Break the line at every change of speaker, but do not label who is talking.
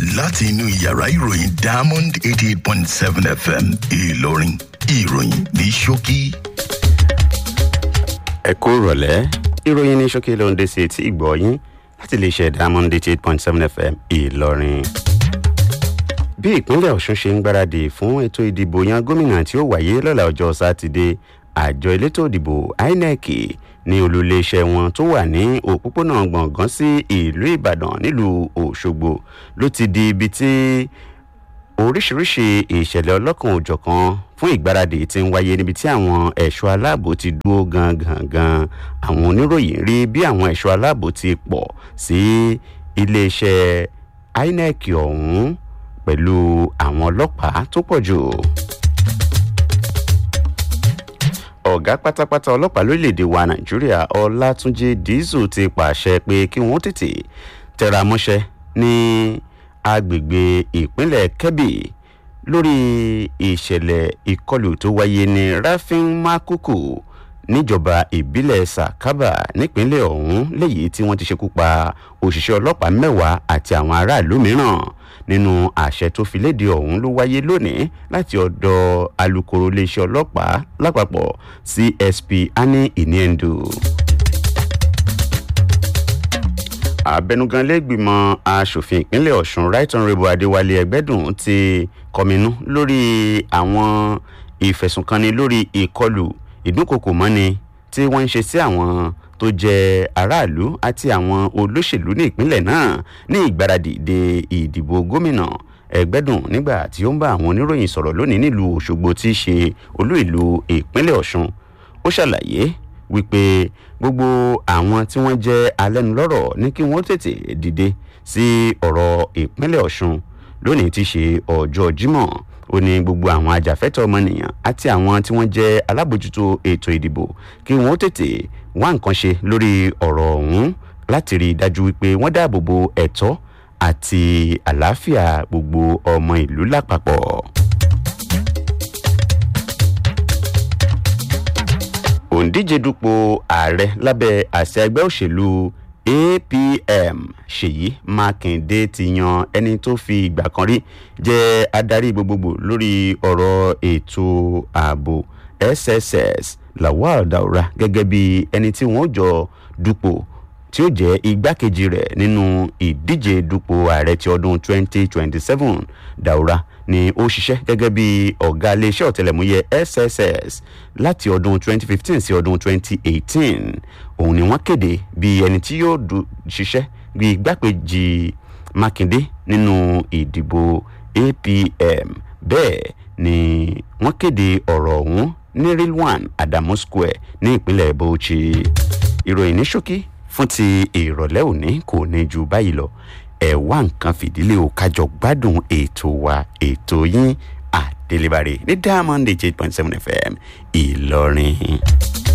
láti inú yàrá ìròyìn diamond eighty eight point seven fm ìlọrin ìròyìn ní ṣókí.
ẹ kú rọ̀lẹ́ ìròyìn ní ṣókí ló ń dé sí etí ìgbọ́ yín láti lè ṣe diamond eighty eight point seven fm ìlọrin. bí ìpínlẹ̀ ọ̀ṣun ṣe ń gbáradì fún ètò ìdìbò yan gómìnà tí ó wáyé lọ́la ọjọ́ sátidé àjọ elétò ìdìbò inec ní olùléeṣẹ́ wọn tó wà ní òpópónà gbọ̀ngàn sí ìlú ìbàdàn nílùú òṣogbo ló ti di ibi tí oríṣiríṣi ìṣẹ̀lẹ̀ ọlọ́kan òjọ̀kan fún ìgbáradì ti ń wáyé níbi tí àwọn ẹ̀ṣọ́ aláàbò ti dúró gangan gan àwọn oníròyìn rí bí àwọn ẹ̀ṣọ́ aláàbò ti pọ̀ sí iléeṣẹ́ inec ọ̀hún pẹ̀lú àwọn ọlọ́pàá tó pọ̀ jù ọ̀gá pátápátá ọlọ́pàá lórílẹ̀‐èdè wa nàìjíríà ọlátúnjì dísù ti pàṣẹ pé kí wọ́n tètè tẹra mọ́ṣẹ́ ní agbègbè ìpínlẹ̀ kebbi lórí ìṣẹ̀lẹ̀ ìkọlù tó wáyé ní rafin makuku níjọba ìbílẹ̀ sakaba nípínlẹ̀ ọ̀hún léyìí tí wọ́n ti ṣekú pa òṣìṣẹ́ ọlọ́pàá mẹ́wàá àti àwọn aráàlú mìíràn nínú àṣẹ tó fi léde ọ̀hún ló wáyé lónìí láti ọ̀dọ̀ alūkkóró iléeṣẹ́ ọlọ́pàá lápapọ̀ csp ani iniendu. abẹnugan lẹ́gbìmọ̀ asòfin ìpínlẹ̀ ọ̀sùn right honourable adéwálé ẹgbẹ́dùn ti kọminú lórí àwọn ìfẹ̀sùnkanni lórí ìkọlù ìdúnkokò mọ́ni tí wọ́n ń ṣe sí àwọn tó jẹ́ aráàlú àti àwọn olóṣèlú ní ìpínlẹ̀ náà ní ìgbáradì de ìdìbò gómìnà ẹgbẹ́dùn nígbà tí ó ń bá àwọn oníròyìn sọ̀rọ̀ lónìí nílùú òṣogbo tí í ṣe olú ìlú ìpínlẹ̀ ọ̀sùn ó ṣàlàyé wípé gbogbo àwọn tí wọ́n jẹ́ alẹ́nulọ́rọ̀ ní kí wọ́n tètè dìde sí ọ̀rọ̀ ìpínlẹ̀ ọ̀sùn lónìí tí í ṣe ọjọ́ jímọ̀ ó ní gbogbo àwọn ajàfẹ́tọ̀ ọmọnìyàn àti àwọn tí wọ́n jẹ́ alábòjútó ètò ìdìbò kí wọ́n tètè wá nǹkan ṣe lórí ọ̀rọ̀ ọ̀hún láti rí i dájú wípé wọ́n dáàbò bo ẹ̀tọ́ àti àlàáfíà gbogbo ọmọ ìlú lápapọ̀. òǹdíje dupò ààrẹ lábẹ́ àṣẹ ẹgbẹ́ òṣèlú apm ṣèyí mákindé ti yan ẹni tó fi ìgbà kan rí jẹ́ adarí gbogbogbò lórí ọ̀rọ̀ ètò ààbò sss lawal daura gẹ́gẹ́ bí ẹni tí wọ́n jọ dupò tí ó jẹ́ igbákejì rẹ̀ nínú ìdíje dupò ààrẹ ti ọdún 2027 daura ni ó ṣiṣẹ́ gẹ́gẹ́ bí ọ̀gá iléeṣẹ́ ọ̀tẹlẹ̀múyẹ sss láti ọdún 2015 sí ọdún 2018 òun ni wọ́n kéde bí ẹni tí yóò ṣiṣẹ́ bí igbákejì mákindé nínú ìdìbò apm bẹ́ẹ̀ ni wọ́n kéde ọ̀rọ̀ ọ̀hún ní rilwan adamu square ní ìpínlẹ̀ bauchi ìròyìn ní ṣókí fún ti ìrọ̀lẹ́ òní kò ní ju báyìí lọ ẹ wá nǹkan fìdílé o kájọ gbádùn ètò wa ètò yín àdélébàrè ní diamond eight point seven fm ìlọrin.